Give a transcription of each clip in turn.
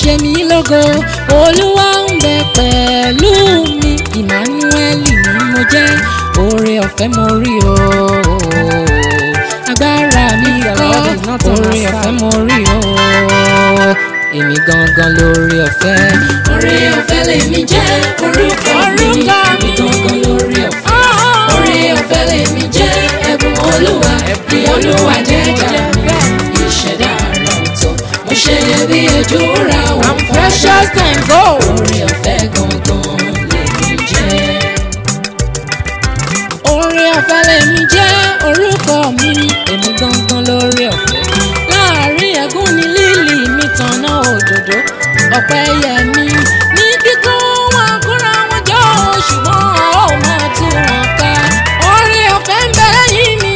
ṣe mí lógo olúwa ń bẹ pẹ̀lú mi Emmanueli ni mo jẹ́ oore ọ̀fẹ́ mo rí o agbára mi The kọ́ Lord is not on our oore side. ọ̀fẹ́ mo rí o èmi gangan lóore ọ̀fẹ́. Oore ọ̀fẹ́ lèmi jẹ́ orúkọ mi Orúkọ èmi mi. gangan lórí ọ̀fẹ́. Oh. Oore ọ̀fẹ́ lèmi jẹ́ ẹ̀bùn olúwa bí olúwa jẹ́jà mi. Ìṣẹ̀dá àrà ọ̀tọ̀ mo ṣe bí ojú ra wọn I'm precious time go. Oore ọ̀fẹ́ gangan lèmi jẹ́. oore ọ̀fẹ́ lèmi jẹ́ orúkọ mi èmi gangan lóore ọ̀fẹ́ láàrin ẹ̀gún ni lílì mi tanná òdòdó ọ̀pẹ yẹ mi ní kíkún wọn kúra wọn jọ ṣùgbọ́n a ó máa tú wọn ká oore ọ̀fẹ́ ń bẹ lẹ́yìn mi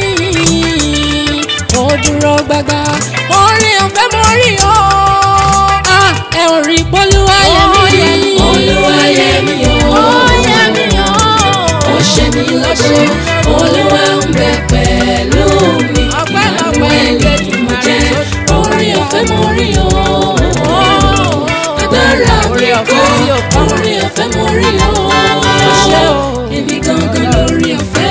ó dúró gbágbá oore ọ̀fẹ́ mo rí o Ah, ẹ ò rí polúwa yẹ mí Olúwa yẹ mí o. ó yẹ mí o Ó ṣe mí lọ́ṣọ́ olúwa ń bẹ pẹ̀lú mi. Ọpẹ́lọpẹ́ Emmanuel ni mo jẹ́ oore ọ̀fẹ́ mo rí o. agbára Oore mi ọ̀fẹ́ kọ́ tí ò kọ́. oore ọ̀fẹ́ mo rí o. ṣé o. èmi gangan lórí ọ̀fẹ́.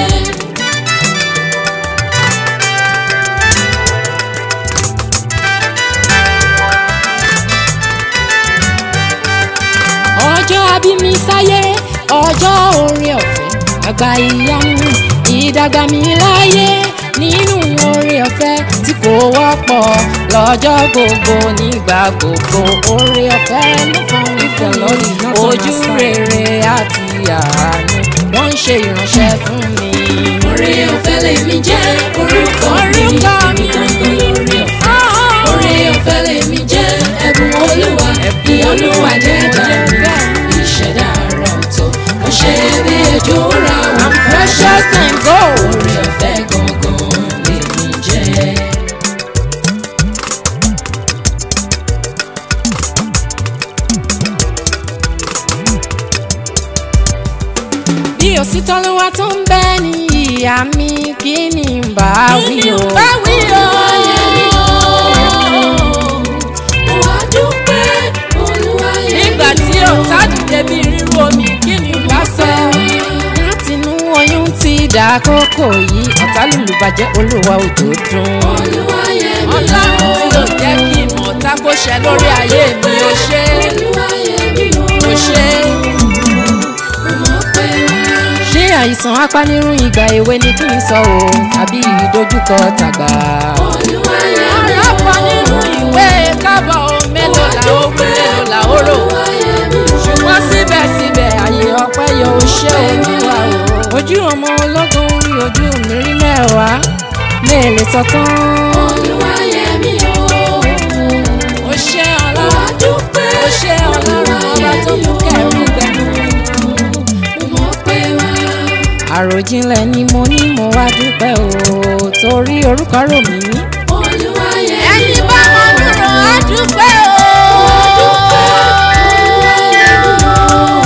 ọjọ́ abí mi sáyé ọjọ́ oore ọ̀fẹ́ àgbà ìyanu ìdàgbà mi láyé nínú oore ọ̀fẹ́ tí kò wọ́pọ̀ lọ́jọ́ gbogbo nígbà gbogbo oore ọ̀fẹ́ ló kàn mí The Lord is not on our ojú side. rere àti àánú wọ́n ń ṣe ìránṣẹ́ fún mi. oore ọ̀fẹ́ lèmi jẹ́ orúkọ mi. Orúkọ èmi mi. gangan lórí ọ̀fẹ́. oore ọ̀fẹ́ lèmi jẹ́ ẹ̀bùn olúwa bí olúwa jẹ́jà mi. ìṣẹ̀dá àrà ọ̀tọ̀ mo ṣe bí ojú ra wọn. I'm precious time go. oore ọ̀fẹ́ gangan lèmi jẹ́. bí òsítọ́ ló wá tó ń bẹ ní ìyá mi kí ni n bá wí o. bá wí o. Wá dúpẹ́ olúwa yẹ nígbà mí tí o. ọ̀tá dìde bí ríru omi kí ni n bá sọ. látinú oyún ti dà kókò yìí ọ̀tá lùlù bàjẹ́ olúwa òjò dùn. Olúwa yẹ mí o. ọlọ́run tí ò jẹ́ kí ìmọ̀ ọ̀tá kó ṣẹ lórí ayé mi ó ṣe Olúwa yẹ mí o. ó ṣe. Mo mọ̀ pé wá. ṣé àìsàn apanirun ìgbà èwe ni kí n sọ o àbí ìdojúkọ tàgbà. Olúwa yẹ mí o. arápọ̀ nínú ìwé kábọ̀ o mélòó la ó wí mélòó la ó rò. Olúwa yẹ mí o. ṣùgbọ́n síbẹ̀síbẹ̀ àyè ọpẹ́ yọ oṣé olúwa o. ojú ọmọ ológun rí ojú mi rí mẹ́wàá mélòó sọ tán. Olúwa yẹ mí o. oṣé Wá ọlọ́run dúpẹ́ oṣé ọlọ́run ọba tó mú kẹrù gbẹ̀mú. Mo mọ̀ pé wá. àròjinlẹ̀ ni mo ní mo wá dúpẹ́ o torí orúkọ rò mí. Olúwa yẹ mí ẹni o. bá wọn dúró á dúpẹ́ o. Olúwa yẹ mí o.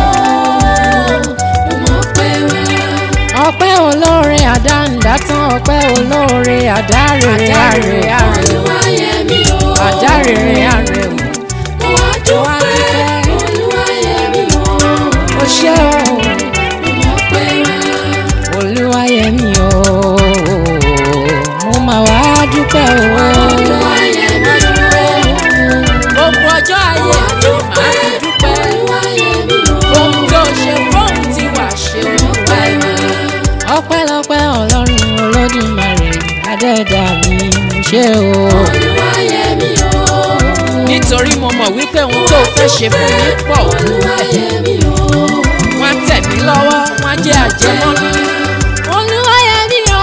Mo mọ̀ pé wá. ọpẹ́ olóore àdáǹdá tán ọpẹ́ olóore àdárèrè àrè àrè Olúwa yẹ mí o. àdárèrè àrè o. Mo wá dúpẹ́. Olúwa yẹ mí o. ó ṣé o Mo mọ̀ pé wá. olúwayẹmí o mo máa wá dúpẹ́ o. Olúwa yẹ mí o. gbogbo ọjọ́ ayé mi máa fi dúpẹ́ Olúwa yẹ mí o. ohun tó ṣe fóun tí wàá ṣe Mo pé wá. ọpẹ́lọpẹ́ ọlọ́run olódùmarè adẹ́ẹ̀dá mi mo ṣe o. Olúwa yẹ mí o. nítorí mo mọ̀ wípé ohun tó fẹ́ ṣe fún mi pọ̀ Olúwa yẹ mí o. wọ́n á tẹ̀ mí lọ́wọ́ wọ́n á jẹ́ àjẹmọ́nú. olúwayẹmí o.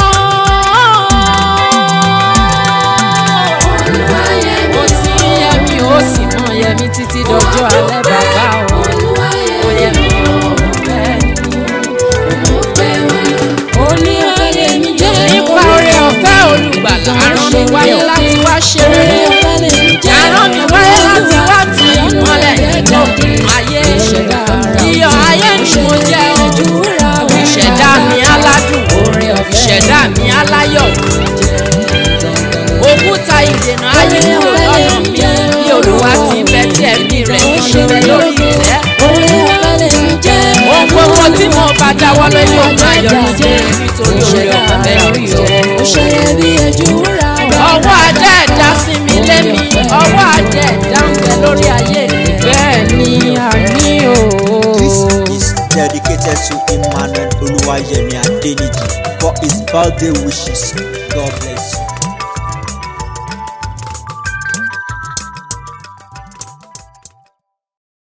Olúwa yẹ mí ó ti ń yẹ mí ó sì mọ yẹ mí títí dọjọ́ alẹ́ bàbá o. Olúwa yẹ ó yẹ mí o bẹ́ẹ̀ ni. Mo pé wá. olúwayẹmí jẹ́ nípa oore ọ̀fẹ́ olùgbàlà arán mi wáyé láti wá ṣe rere. arán mi wáyé láti wá tu ìmọ́lẹ̀ nínú ayé ìṣẹ̀dá iyọ̀ ayé ni mo jẹ́ o. ìṣẹ̀dá mi aládùn ìṣẹ̀dá mi aláyọ̀ òkúta ìdènà ayé kúrò lọ́nà mi bí olúwa ti ń bẹ tí ẹ̀mí ló yóò máa yọrí sí nítorí orí ọ̀fẹ́ lórí o. ó ṣe bí ojú wúrà ọwọ́ ajá ẹ̀dá sí mi lémi ọwọ́ ajá ẹ̀dá ń bẹ lórí ayé mi. bẹ́ẹ̀ ni àmì o. This is dedicated to Emmanuel Oluwayemi Adeniji for his birthday wishes. God bless you.